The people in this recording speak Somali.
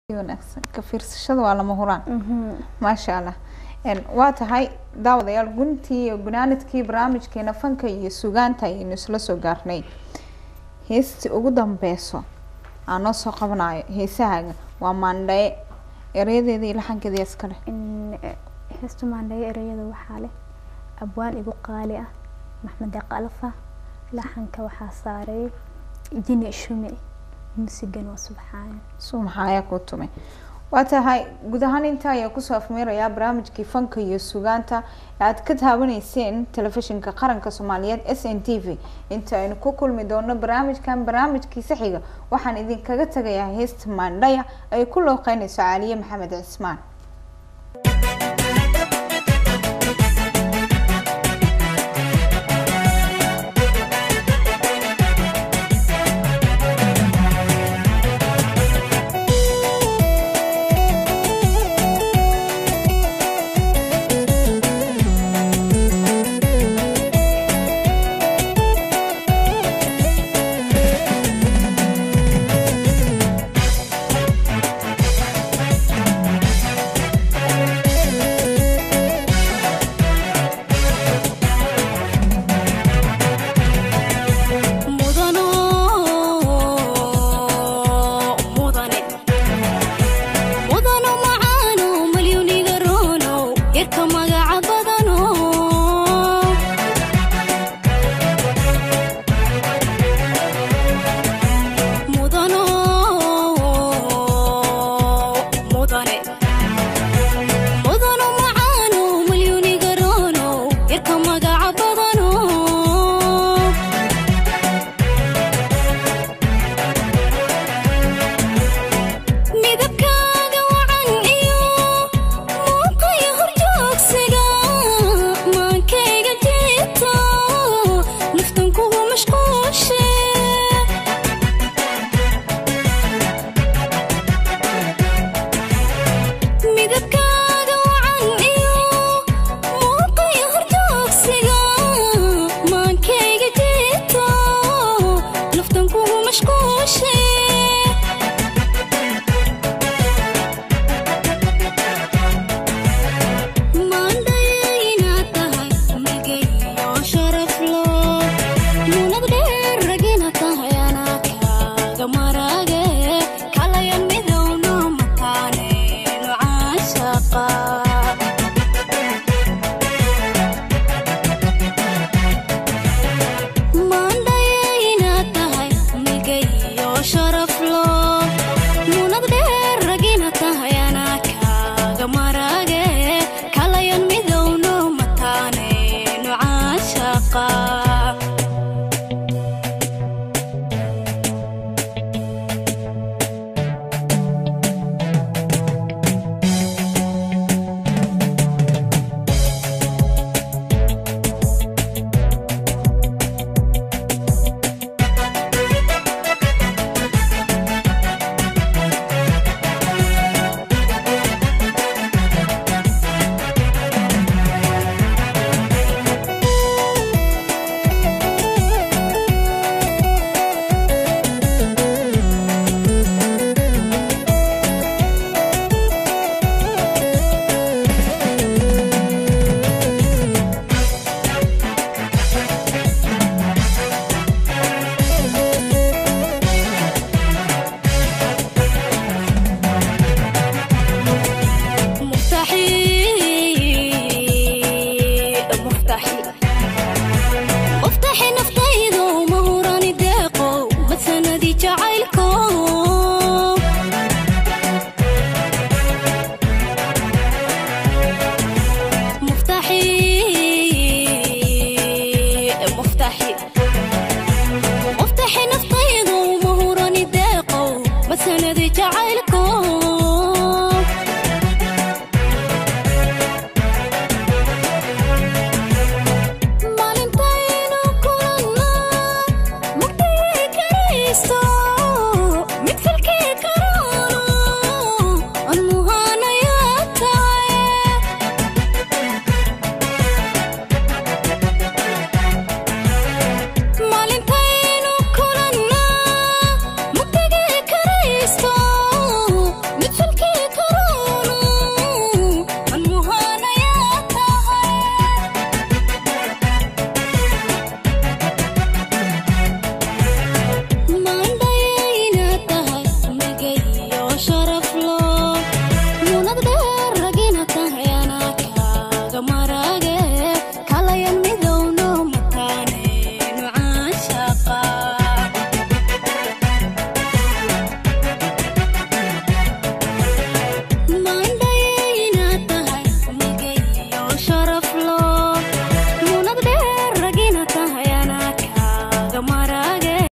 wanaagsan ka fiirsashada waa lama huraan maasha allah waa tahay daawadayaal guntii iyo gunaanadkii barnaamijkeena fanka iyo sugaanta ayaynu isla soo gaarnay heestii ugu dambeyso aan noo soo qabanayo heesahaaga waa maandhaye erayadeeda iyo laxankeeda iskale heesta maandhaye ereyada waxaa leh abwaan igu qaali ah maxmed deeqalfa laxanka waxaa saaray jini shume musigan waa subxaana sumaxa ayaa kuu tumay waa tahay guud ahaan intaa ayaa kusoo afmeerayaa barnaamijkii fanka iyo sugaanta ee aad ka taabanayseen telefishinka qaranka soomaaliyeed s n t v inta aynu ku kulmi doono barnaamijkan barnaamijkiisa xiga waxaan idinkaga tagayaa heesta maandhaya ay ku looqeynayso caaliye maxamed cismaan